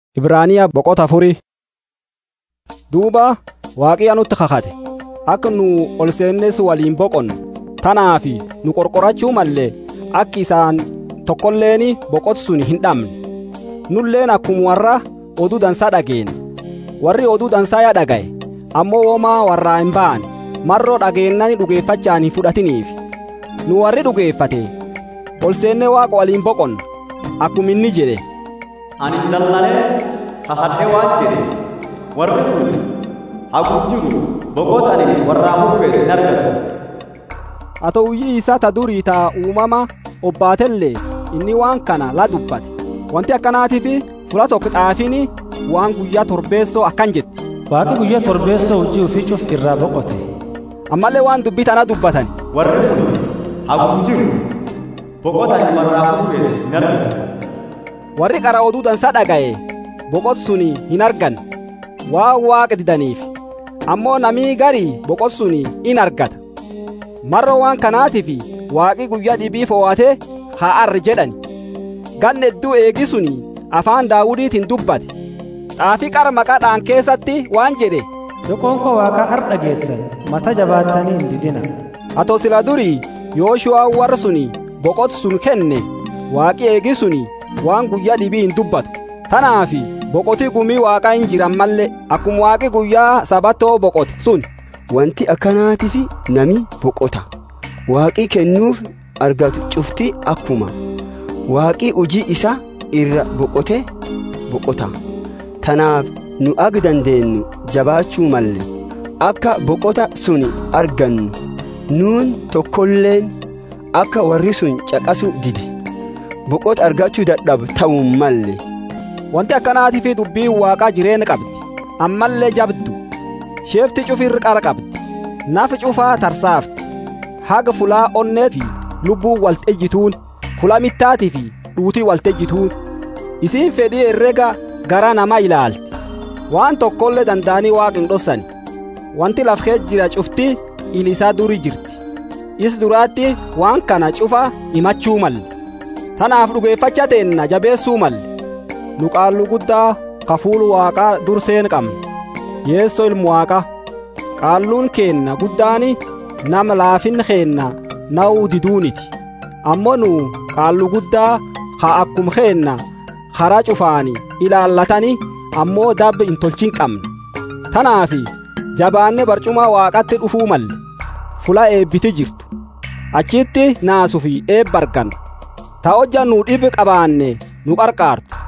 Ibraaniyaa boqota afurii. Duuba waaqiyaa nutti kakate akka nu ol seennes waliin boqonnu tanaaf nu qorqorachuu mallee akki isaan tokkolleen boqotsun hin dhabne nulleen akkuma warra oduu dansaa dhageenya warri oduu dansaa yaa dhagaye ammoo womaa warraa hin ba'an marroo dhageennani dhugeeffachaan hin fudhatiniif nu warri dhugeeffate ol seennee waaqa waliin boqonna akkuma inni jedhe ani dallalee hahadhee waan jedhe warri kun hagum jiru boqota ani warraa murfees hin argatu haa ta'uyyii isaa ta durii ta uumama obbaatellee inni waan kana la dubbate wanti akkanaatiif fula tokko xaafiin waan guyyaa torbeessoo akkan jetti Waaqi guyyaa torbeessoo hojii ofii cuf irraa boqote. ammallee waan dubbii tana dubbatan warri kun hagum jiru boqota ani warraa murfees hin argatu warri qara oduu dansaa dhaga'e boqotsun hin argan waan waaqa didaniif ammoo namii garii boqotsun in argata marro waan kanaatiif waaqi guyyaa dhibii fo'atee haa arri jedhani ganna hedduu eegisun afaan daawudiitiin dubbate xaafii qara maqaadhaan keessatti waan jedhe Yokoon koo waaqa har dhageettan mata jabaattanii hin didina. atoo sila durii yooshu'aa warra suni boqotsun kenne waaqi eegisuni waan guyyaa dhibii hin dubbatu tanaaf boqotii gumii waaqaa hin jiran malle akkuma waaqi guyyaa sabatoo boqote sun Wanti akkanaatiif nami boqota. Waaqii kennuuf argatu cufti akkuma. Waaqii hojii isaa irra boqote boqota. Tanaaf nu ag dandeenyu jabaachuu malle. Akka boqota sun argannu nuun tokkolleen akka warri sun caqasu dide. Boqota argachuu dadhabu ta'uu malle. wanti akkanaatiif dubbiin waaqaa jireenya qabdi ammallee jabdu sheefti cufirri qara qabdi nafi cufaa tarsaafti haga fulaa onnee fi lubbuun waltejjituun fula mittaatii fi dhuutii waltejjituun isiin fedhii herrega gara namaa ilaalti waan tokkollee danda'anii waaqa hin dhossani wanti lafkee jira cufti ilisaa duri jirti is duraatti waan kana cufa himachuu malle tanaaf dhugeeffacha teenna jabeessuu malle nu qaallu guddaa kafuulu waaqaa durseen qabna yeessoo ilmu waaqa qaalluun keenna guddaani nama laafin keenna na'uu diduuniti ammoo nu qaallu guddaa haa akkum keenna karaa cufaani ilaallatani ammoo dabbe hin tolchin qabna tanaafi jabaanne barcuma waaqatti dhufuu malle fula eebbiti jirtu achitti naasufi eebba arganna ta hojja nu dhibi qabaanne nu qarqaartu